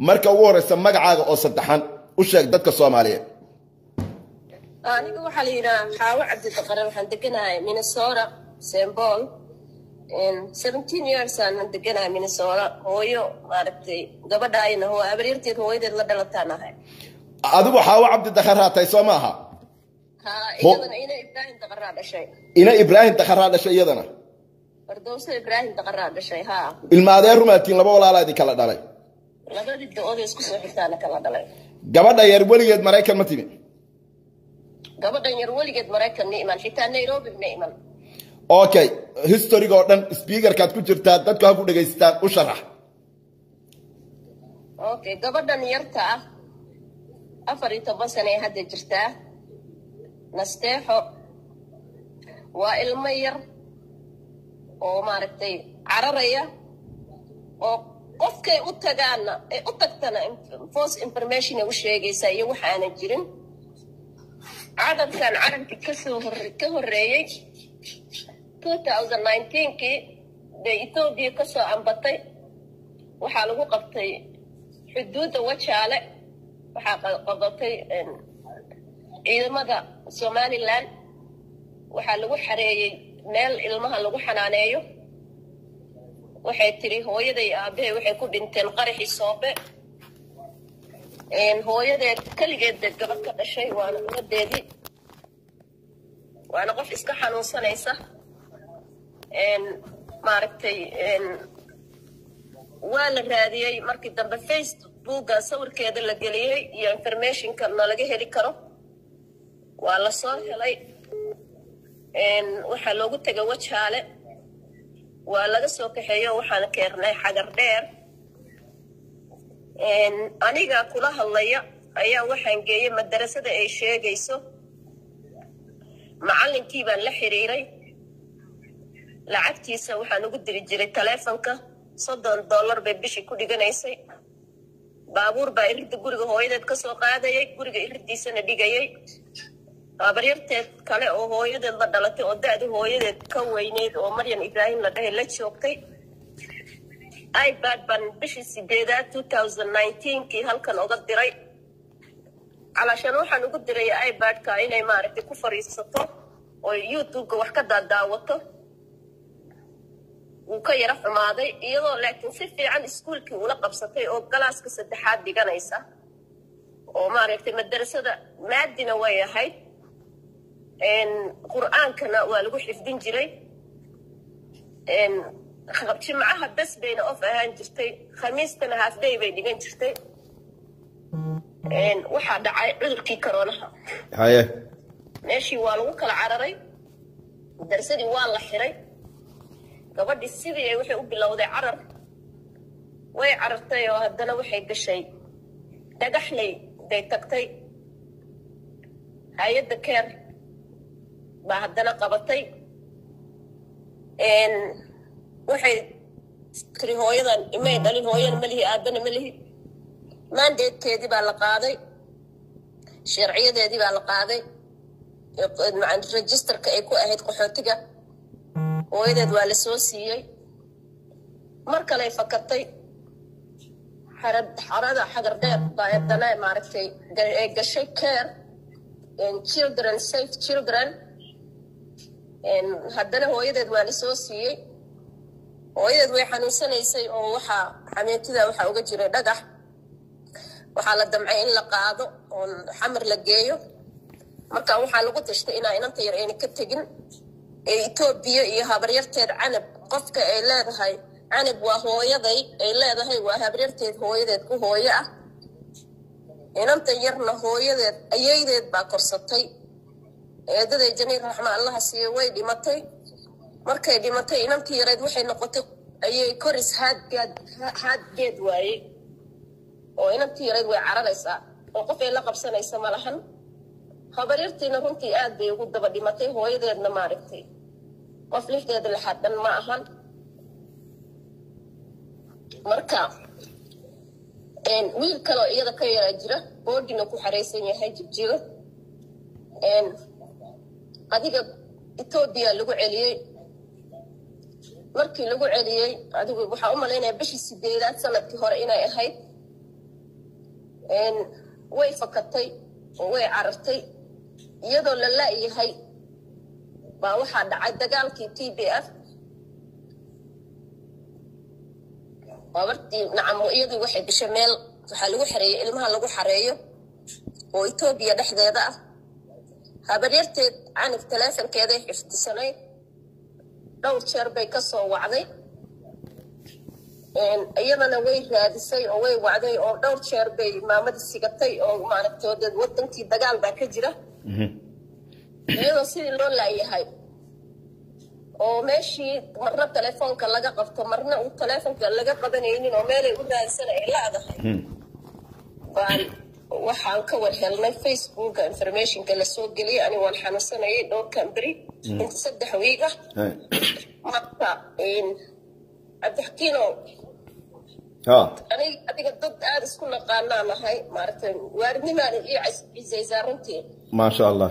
marka ugu horeysa magacaaga oo saddexan u sheeg dadka soomaaliyeed aniga waxaa la yidhaha xaawo cabdidaqare waxaan deganahay minnesota st paul seventeen years aanan deganahay minnesota hooyo maaragtay gabadhaayna hoo abaryarteed hooyadeed la dhalataan ahay adigu xaawo cabdi dakharaa tahay soo maaha ha iyadana ina ibraahim daqaraa dhashay ina ibraahim dakharaa dhashay iyadana fardowso ibraahim daqaraa dhashay ha ilma adeer rumaatiin laba walaalaadii kala dhalay labadii da-oodee isku soo xigtaana kala dhalay gabadha yar weligeed maraykan ma timi gabadhan yar weligeed maraykan ma iman xitaa nairobi ma iman okay historyga oo dhan speakerkaad ku jirtaa dadku ha ku dhegaystaan u sharax okay gabadhan yarta ah afar iyo toban sane ay hadda jirtaa nasteexo waa ilmo yar oo maaragtay cararaya oo qofkay u tagaana ay u tagtana false information ay u sheegaysaa iyo waxa aanan jirin carabkan carabkii kasoo hore ka horreeyey two thousand nineteenkii bay etoobiya kasoo ambatay waxaa lagu qabtay xuduudda wajaale waxaa qabatay ciidamada somalilan waxaa lagu xareeyey meel ilmaha lagu xanaaneeyo waxay tiri hooyaday aabahay waxay ku dhinteen qaraxii soobe hooyadeed keligeed gabadh ka dhashay waana umadeedii waana qof iska xanuunsanaysa maaragtay waa la raadiyey markii dambe facebooka sawirkeeda la geliyey iyo informationka nalaga heli karo waa la soo helay waxaa loogu tegay wajaale waa laga soo kaxeeyo waxaan keernay xagar dheer aniga kula hadlaya ayaa waxaan geeyey madarasada ay sheegayso macallinkii baan la xiriiray lacagtiisa waxaan ugu diri jiray taleefonka soddon dollar bay bishii ku dhiganaysay baabuur baa iridda guriga hooyadeed ka soo qaadayay guriga iriddiisana dhigayay habaryarteed kale oo hooyadeed la dhalatay oo da-da hooyadeed ka weyneyd oo maryan ibraahim la dhahay la joogtay ibad baan bishii sideedaad two thousand nineteenkii halkan uga diray calaashaan waxaan ugu diray ibadka inay maaragtay ku fadhiisato oo youtubeka wax ka daadaawato wuu ka yaro xumaaday iyadoo laakiin si fiican iskuolkii ula qabsatay oo galaaska saddexaad dhiganaysa oo maaragtay madarasada maadina way ahayd qur-aankana waa lagu xifdin jiray jimcaha bes bayna of ahaan jirtay khamiistana halfday bay dhigan jirtay waxaa dhacay cudurkii karoonaha haye meeshii waa lagu kala cararay darsadii waa la xiray gabadhii sidii ay waxay u bilowday carar way carartay oo haddana waxay gashay dhagaxley bay tagtay hay-adda keer baa haddana qabatay waxay tiri hooyadan imay dhalin hooyana ma lihi aabana ma lihi maandeedkeedii baa la qaaday sharciyadeedii baa la qaaday registerka ay ku ahayd qaxootiga hooyadeed waa la soo siiyey mar kaley fakatay xarada xagar dheer baa haddana maaragtay ay gashay care children safe children haddana hooyadeed waa la soo siiyey hooyadeed way xanuunsanaysay oo waxaa xameetida waxaa uga jiray dhagax waxaa la damcay in la qaado oo xamar la geeyo marka waxaa lagu tashtay inaa inanta yar ayna ka tegin ee etoobiya iyo habaryarteed canab qofka ay leedahay canab waa hooyaday ay leedahay waa habaryarteed hooyadeed ku hooyo ah inanta yarna hooyadeed ayaydeed baa korsatay eedaday janiir raxma allaha siiye way dhimatay markay dhimatay inantii yareed waxay noqotay ayay koris haadgaad haadgeed waayey oo inantii yareed way cararaysaa oo qof ay la qabsanaysa ma lahan habaryartiina runtii aad bay ugu daba dhimatay hooyadeedna maaragtay qof lixdeeda lixaad dhan ma ahan marka wiil kaloo iyada ka yaraa jira boodina ku xaraysan yahay jibjigo adiga etoobiya lagu celiyey markii lagu celiyey adigu waxaa u malaynaya bishii sideedaad sanadkii hore inay ahayd way fakatay oo way carartay iyadoo la la'yahay baa waxaa dhacay dagaalkii t b f gabartii nacamo iyadii waxay gashay meel waxaa lagu xareeyey ilmaha lagu xareeyo oo etoobiya dhexdeeda ah habaryarteed canug taleefonkeeday xifdisanayd dhowr jeer bay ka soo wacday iyadana way raadisay oo way wacday oo dhowr jeer bay maamadii sigatay oo maaragtoodeed wadankii dagaal baa ka jira iyadoo sidii loo laayahay oo meeshii marna telefoonka laga qabto marna uu telefoonka laga qabanaynin oo meelay u raadsan ay laadahay baan waxaan ka war helnay facebooka informationka lasoo geliyay ani waan xanuunsanayay dhowrkan beri inta saddex wiig ah marka cabdixakiino aniga adiga dad aada isku naqaanaa nahay maaragtay waaridnimaana ii cisaysaa runtii maasha allah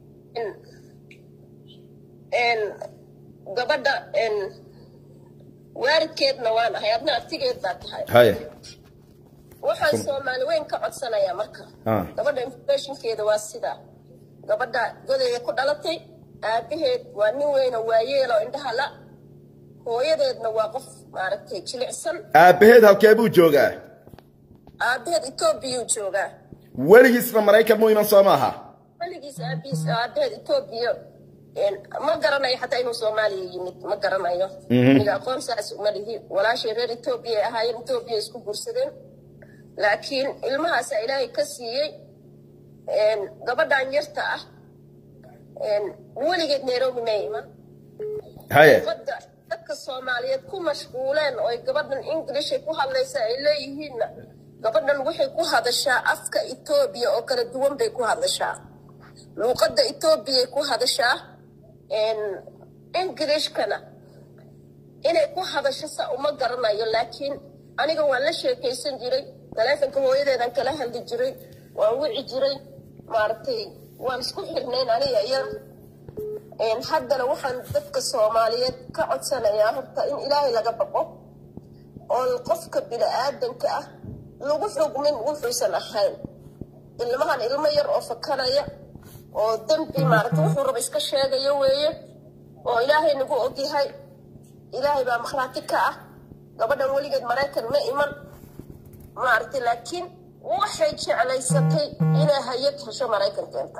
gabadha waaridkeedna waan ahay adna artigeed baa tahay haya waxaan soomaali weyn ka codsanayaa marka gabadha informationkeeda waa sidaa gabadha godaya ku dhalatay aabaheed waa nin weyna waayeelo indhaha la hooyadeedna waa qof maaragtay jilicsan aabaheed halkee buu joogaa aabaheed etoobiyuu joogaa weligiisna maraykan mu iman soo maaha weligiis aabihiis aabaheed etoobiya ma garanayo xataa inuu soomaaliya yimid ma garanayo aniga aqoon saas uma lihi walaashay reer etoobiya ay ahaayeen etoobiya isku guursadeen laakiin ilmahaasa ilaahay ka siiyey gabadhan yarta ah weligeed nairobi ma iman haya gabadha dadka soomaaliyeed ku mashquuleen oo ay gabadhan englishay ku hadlaysa ay leeyihiinna gabadhan waxay ku hadashaa afka etoobiya oo kala duwan bay ku hadashaa luuqadda etoobiyay ku hadashaa englishkana inay ku hadasho sa uma garanayo laakiin aniga waan la sheekaysan jiray taleefonka hooyadeedan kala hadli jiray waan wici jiray maaragtay waan isku xirnayn aniga iyo haddana waxaan dadka soomaaliyeed ka codsanayaa horta in ilaahay laga baqo oo qofka bini-aadanka ah lagu xugmin wuxuusan ahayn ilmahan ilmo yar oo fakanaya oo dembi maaragta wuxuu raba iska sheegayo weeye oo ilaahay nagu ogyahay ilaahay baa makhraati ka ah gabadhan weligeed maraykan ma iman maaragtay laakiin waxay jeclaysatay inay hayad hesho maraykan keenta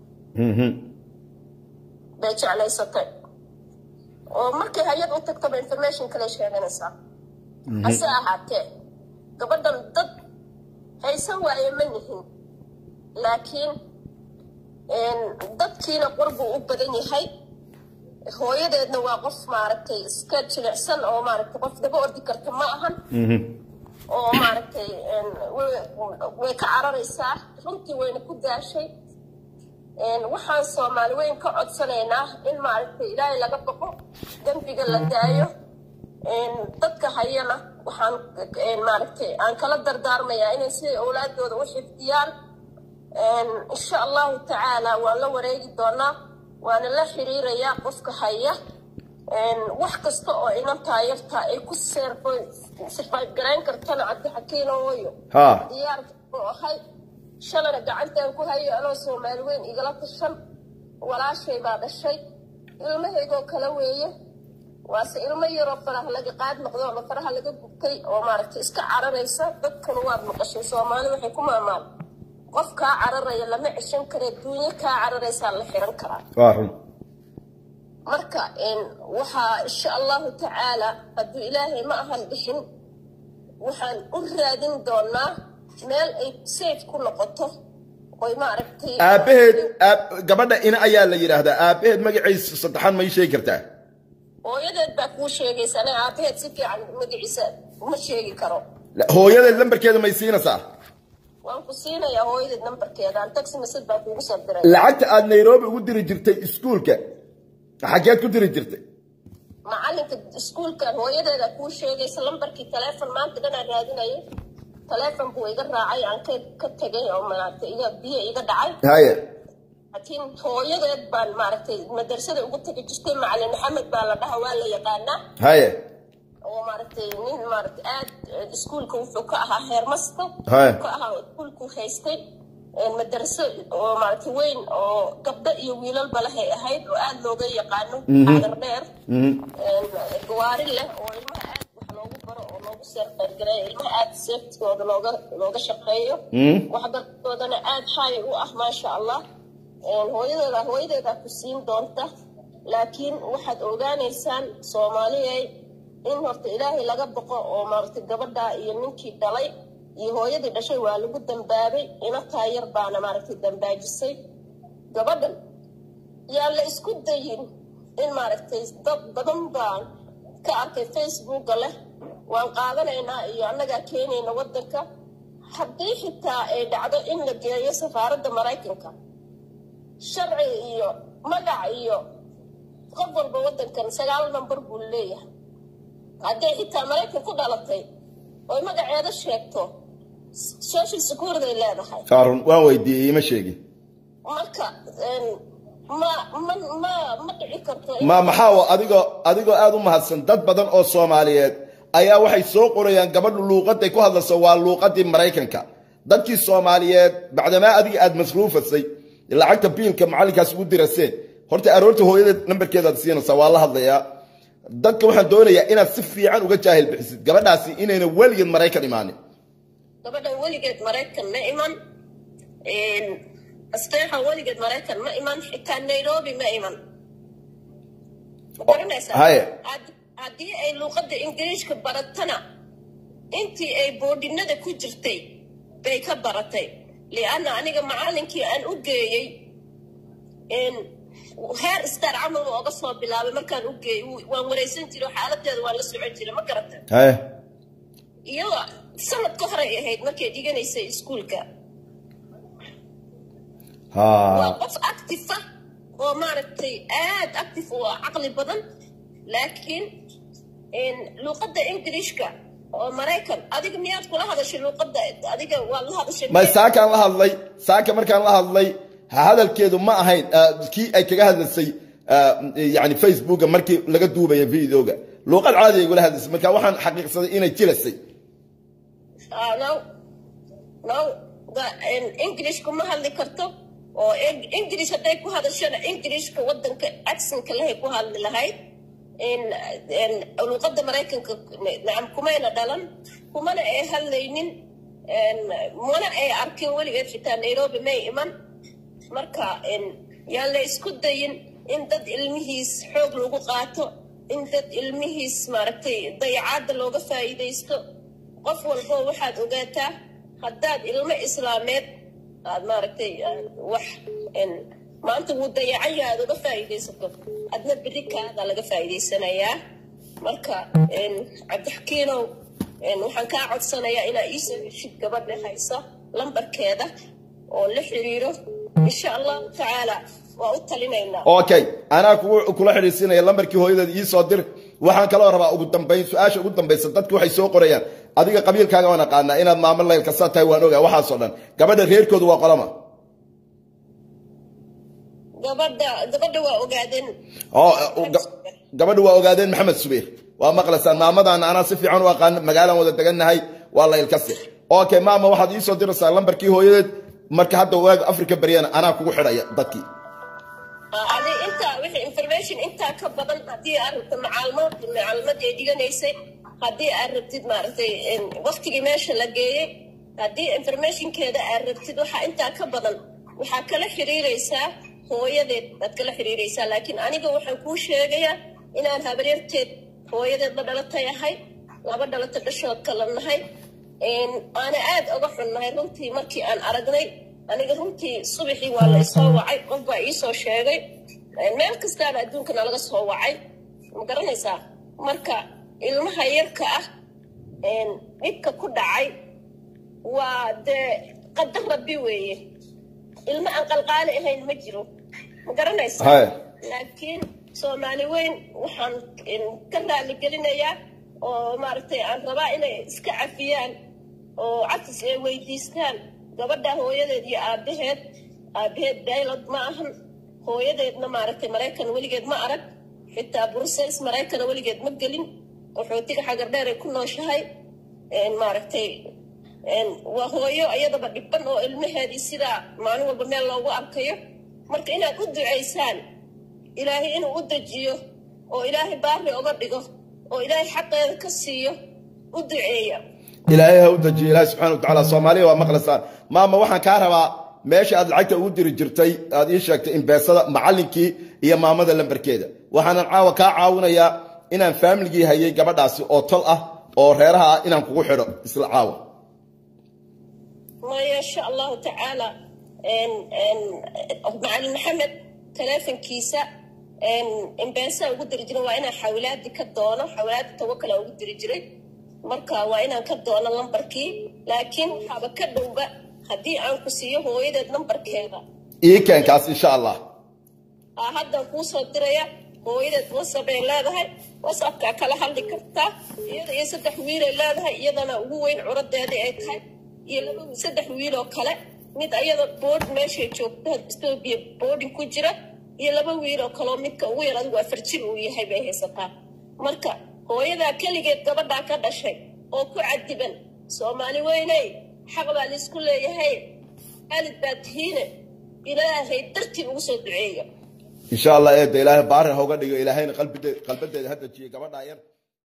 bay jeclaysatay oo markay hay-ad u tagtaba information kale sheeganaysaa hase ahaatee gabadhan dad haysan waaye ma nihin laakiin dadkiina qorbuu u badan yahay hooyadeedna waa qof maaragtay iska jilicsan oo maaragtay qof daba ordi karta ma ahan oo maaragtay way ka cararaysaa runtii wayna ku daashay waxaan soomaali weyn ka codsanaynaa in maaragtay ilaahay laga baqo dembiga la daayo dadka hayana waxaan maaragtay aan kala dardaarmayaa inay siday owlaadooda u xifdiyaan insha allahu tacaala waan la wareegi doonaa waana la xiriirayaa qofka haya wax kasta oo inantaa yartaa ay ku survive garayn kartana cabdixakiino hooyo diyaar u ahay shalana gacantaan ku hayo anoo soomaali weyn igala tashan walaashay baa dhashay ilmahaygoo kale weeye waase ilmo yaroo faraha laga qaad noqdo ama faraha laga gubtay oo maaragtay iska cararaysa dadkana waad maqashay soomaali waxay ku maamaal qof kaa cararaya lama ceshan kare duunyo kaa cararaysaa la xiran karaa marka waxaa insha allahu tacaala hadduu ilaahay ma ahan bixin waxaan u raadin doonaa meel ay safe ku noqoto oy maaragtay aabaheed gabadha ina ayaa la yidhaahdaa aabaheed magaciisa saddexaan ma ii sheegi kartaa hooyadeed baa kuu sheegaysa aniga aabaheed si fiican magaciisa uma sheegi karo hooyadeed lambarkeeda may siinaysaa waan ku siinayaa hooyadeed nambarkeeda aan taxi message baa kuugu soo diray lacagta aad nairobi ugu diri jirtay iskuulka xageed ku diri jirtay macalinka iskuulkan hooyadeeda kuu sheegaysa lambarkii taleefon maanta dhan aan raadinayay taleefon buu iga raacay aan ka tegay oo maaragtay iga biyo iga dhacay haya laakiin hooyadeed baan maaragtay madrasada ugu tegi jirtay macalin maxamed baa la dhaha waa la yaqaanaa haya oo maaragtay nin maaragtay aad iskuulka wuxuu ka ahaa heermasto Haya. ka ahaa iskuulku haystay een madaraso oo maaragtay weyn oo gabdho iyo wiilalba lehay ahayd oo aad looga yaqaano xagar dheer een gawaari leh oo ilmaha aad wax loogu baro oo loogu seerqeyrgareeyo ilmaha aad seeftigooda looga looga shaqeeyo waxbarashadoodana aad haay u ah maasha allah een hooyadooda hooyadeeda ku siin doonta laakiin waxaad ogaanaysaan soomaaliyay in horta ilaahay laga boqo oo maaragtay gabadha iyo ninkii dhalay iyo hooyadii dhashay waa lagu dambaabay inataa yar baana maaragtay dambaajisay gabadhan yaa la isku dayin in maaragtay dad badan baan ka arkay facebooka leh waan qaadanaynaa iyo annagaa keenayna waddanka haddii xitaa ay dhacdo in la geeyo safaaradda maraykanka sharci iyo magac iyo qof walba waddankan sagaal nambar buu leeyahay hadday xitaa maraykan ku dhalatay oy magaceeda sheegto social security ay leedahay kaarun waan weydiiyey ima sheegin marka een, ma ma ma ma dhici karto in- ma maxaa wa- adigoo adigoo aad u mahadsan dad badan oo soomaaliyeed ayaa waxay soo qorayaan gabadhu luuqaday ku hadlayso waa luuqadii maraykanka dadkii soomaaliyeed bacdamaa adiga aad masruufasay lacagta biilka macallinkaas ugu diraseen horta aroorta hooyadeed nambarkeedaad siinaysaa waa la hadlayaa dadka waxaan doonayaa inaad si fiican uga jaahil bixisid gabadhaasi inayna weligeed maraykan imaanin gabadhan weligeed maraykan ma iman een, asteexa weligeed maraykan ma iman xitaa nairobi ma iman ma garanaysaa haye. Had- haddii ay luuqadda ingiriishka baratana intii ay boodhinada ku jirtay bay ka baratay lianna aniga macallinkii aan u geeyey een, heer star camal waa oga soo bilaabay markaan u geeyey wuu- waan wareysan jiray xaaladeeda waan la socon jiray ma garata haye iyadoo sanad ka horay ahayd markay dhiganaysay iskuulka waa ha qof active ah oo maaragtay aad active u ah caqli badan laakiin een, luuqadda ingiriishka oo maraykan adiga miyaad kula hadashay luuqadda adiga waa la hadashay may saakaan la hadlay saaka markaan la hadlay ha hadalkeedu ma ahayn ah, kii ay kaga hadlasay ah, yani facebooka markii laga duubaya videoga luuqad caadi ay igula hadlaysay marka waxaan xaqiiqsaday inay jilasay Ah, no no ga- een, ingiriishka ma hadli karto oo eng- ingiriish hadday ku hadashana ingiriishka wadanka accentka lehay ku hadli lahayd in- in luuqadda maraykanka nacam kumayna dhalan kumana ay hadlaynin een, mana ay arkin weligeed xitaa nairobi may iman marka een, yaan la isku dayin in dad ilmihiis xoog lagu qaato in dad ilmihiis maaragtay dayacaadda looga faa'iidaysto qof walbo waxaad ogaataa haddaad ilmo islaameed aad maaragtay ah, wax een, maanta wuu dayacan yahay aad uga faa'iidaysato adna berri kaada laga faa'iidaysanayaa marka een, cabdixakiinow een, waxaan kaa codsanayaa inaa iisoo heshid gabadha haysa lambarkeeda oo la xiriiro insha allahu tacaala waa u talinaynaa okay anaa kugu kula xidhiisinaya lambarkii hooyadeed ii soo dir waxaan kaloo rabaa ugu dambayn su-aasha ugu dambaysa dadku waxay soo qorayaan adiga qabiilkaaga waan aqaanaa inaad maamo laylka saa tahay waan ogaa waxaasoo dhan gabadha reerkoodu waa qolama gabadha gabadha waa ogaadeen oo uh, ga- gabadhu waa ogaadeen maxamed subeer waa maqlaysaan maamadaana anaa si fiican u aqaan magaalaan wada degannahay waa laylkasi okay maama waxaad ii soo diraysaa lambarkii hooyadeed marka hadda waaga afrika baryana anaa kugu xidhaya dadkii adi intaa wixii information intaa ka badan haddii aad rabto macaalumad macaalumadii ay dhiganaysay haddii aad rabtid maaragtay waktigii meesha la geeyey haddii informationkeeda aad rabtid waxaa intaa ka badan waxaa kala xiriiraysaa hooyadeed baad kala xiriiraysaa laakiin aniga waxaan kuu sheegayaa inaan habaryarteed hooyadeed la dhalatay ahay laba dhalato dhashood kala nahay aana aad uga xunnahay runtii markii aan aragnay aniga runtii subaxii waa la isoo wacay qof baa iisoo sheegay meel kastaana adduunkana laga soo wacay ma garanaysaa marka ilmaha yarka ah dhibka ku dhacay waa dee qadar rabbi weeye ilmo aan qalqaali ahayn ma jiro ma garanaysaa Hai. laakiin soomaali weyn waxaan ka raali gelinayaa oo maaragtay aan rabaa inay iska cafiyaan oo cafis ay weydiistaan gabadha hooyadeed iyo aabaheed aabaheed daylod ma ahan hooyadeedna maaragtay maraykan weligeed ma arag xitaa brussels maraykana weligeed ma gelin qaxootiga xagar dheer ay ku nooshahay maaragtay waa hooyo iyadaba dhiban oo ilmaheedii sidaa maalin walba meel loogu arkayo marka inaad u ducaysaan ilaahay inuu u dejiyo oo ilaahay baari oga dhigo oo ilaahay xaqeeda ka siiyo u duceeya ilaahay ha u dejiyo ilaahay subxana wa tacaala soomaaliya waa maqlaysaan maama waxaan kaa rabaa meesha aad lacagta ugu diri jirtay aad ii sheegtay imbeesada macallinkii iyo maamada lambarkeeda waxaanan caawa kaa caawinayaa inaan faamiligii hayay gabadhaasi oo tol ah oo reeraha ah inaan kugu xidho isla caawa maya insha allahu tacaala macalin maxamed taleefonkiisa imbeesaa ugu diri jiray waa inaan xawilaadi ka doono xawilaadi tawakala ugu diri jiray marka waa inaan ka doono lambarkii laakiin waxaaba ka dhowba haddii aan ku siiyo hooyadeed lambarkeeda ii keenkaas insha allah aa haddaan kuu soo diraya hooyadeed whatsapp ay leedahay whatsappkaa kala hadli kartaa iyada iyo saddex wiilay leedahay iyadana ugu weyn curadeedii ay tahay iyo laba saddex wiil oo kale mid ayada bood meeshay joogto etoobiya boodin ku jira iyo laba wiil oo kaleo midka ugu yar adigu afar jir uu yahay bay haysataa marka hooyadaa keligeed gabadhaa ka dhashay oo ku cadiban soomaali weyney xaq baa laisku leeyahay aalid baa tihiine ilaahay dartii ugu soo duceeya insha allah eedda ilaahay baari ha uga dhigo ilaahayna qalbideeda ha dejiyo gabadhaa yar